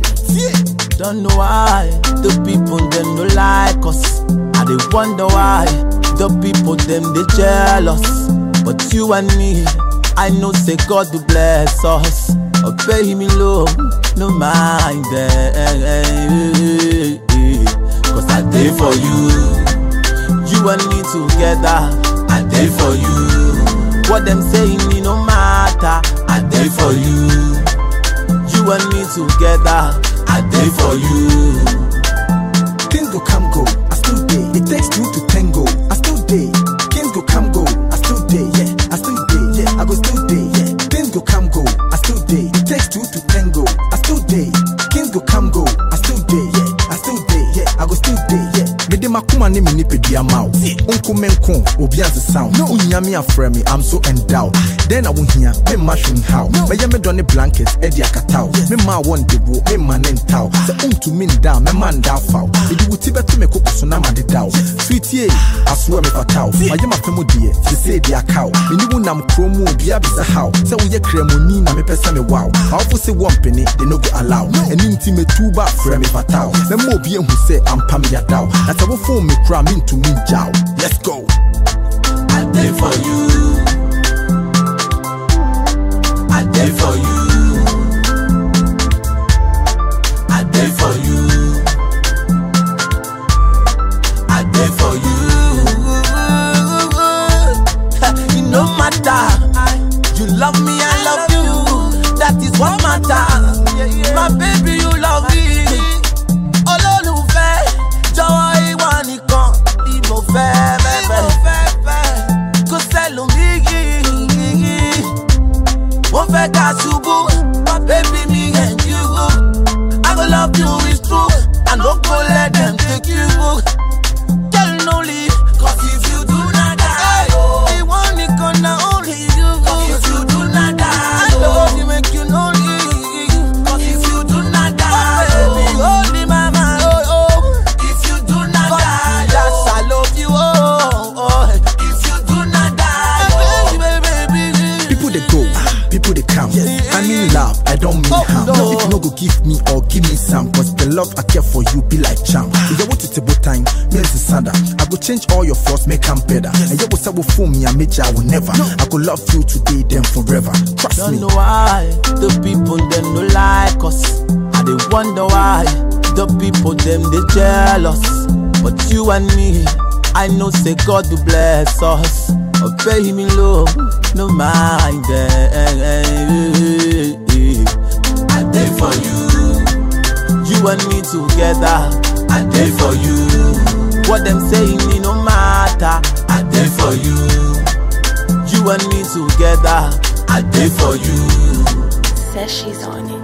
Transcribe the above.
Don't know why the people them no like us. I they wonder why the people them they jealous. But you and me, I know say God will bless us. Or pay him in love, no mind them. Cause I did for you. You and me together, I did for you. What them saying, it no matter, I did for you. You and me together, I did for you. Things go come go, I still day. It takes two to tango, I still day. Kings go come go, I still day. Yeah, I still day. Yeah, I go still day. Yeah, things go come go, I still day. It takes two to tango, I still day. Kings go come go, I still day. Yeah, I still day. Yeah, I go still day. Yeah. Mede makoma ne me nipadua ma wo Onko me nko, obi ansesa wo Wonya me afrɛ me, I'm so endowed Then I won't hear, me ma hwe nhaw Mɛyɛ me dɔ ne blanket, ɛde akata wo Me ma wɔ ndebo, me ma ne ntaw Sɛ wontumi nda, mɛma nda afa wo Mede wo ti bɛto me koko so na ma deda wo Sweetie, asoɛ me fata wo Mayɛ mapɛ mu deɛ, sesei de aka wo Mene wo nam kurom mu, obia bisa haw Sɛ woyɛ kramoni na mepɛ sɛ me wow Awofo se wɔ mpene, they no go allow Ɛni nti metu ba frɛ me fata wo Mɛma obi ehu sɛ ampa me yada wo Na sɛ wofo me kora mentumi ngya wo Let's go I did for you. I did for you. I did for you. I did for you. It no matter. You love me, I love you. That is what matters. My baby, you love me. Olólùfẹ́, jọ̀wọ́ ìwọ nìkan ni mo fẹ́ fẹ́. Kò sẹ́lòmíì. Mo fẹ́ ká ṣubú, my baby me and you. I go love you is true, I no go let them take you. Girl, no leave, 'cause if you do not die, oh, ìwọ nìkan na only you. 'Cause if you do not die, I love you make you no leave. 'Cause if you do not die, baby, hold me, mama, oh, oh. If you do not die, yes, I love you, oh, oh. If you do not die, baby, baby, baby. People they go, people they come. I mean love, I don't mean Oh, harm. no. If you no go give me or give me some, cause the love I care for you be like charm. If you want it about time, means the sada. I go change all your flaws, make them better. And you will say will fool me, I make you, I will never. I go love you today, then forever. Trust Don't me. know why the people them no like us. I they wonder why the people them they jealous. But you and me, I know say God will bless us. Obey him in love, no mind them. I did for you, you and me together. I did for you. What them saying it no matter. I did for you. You and me together, I did for you. Says she's on it.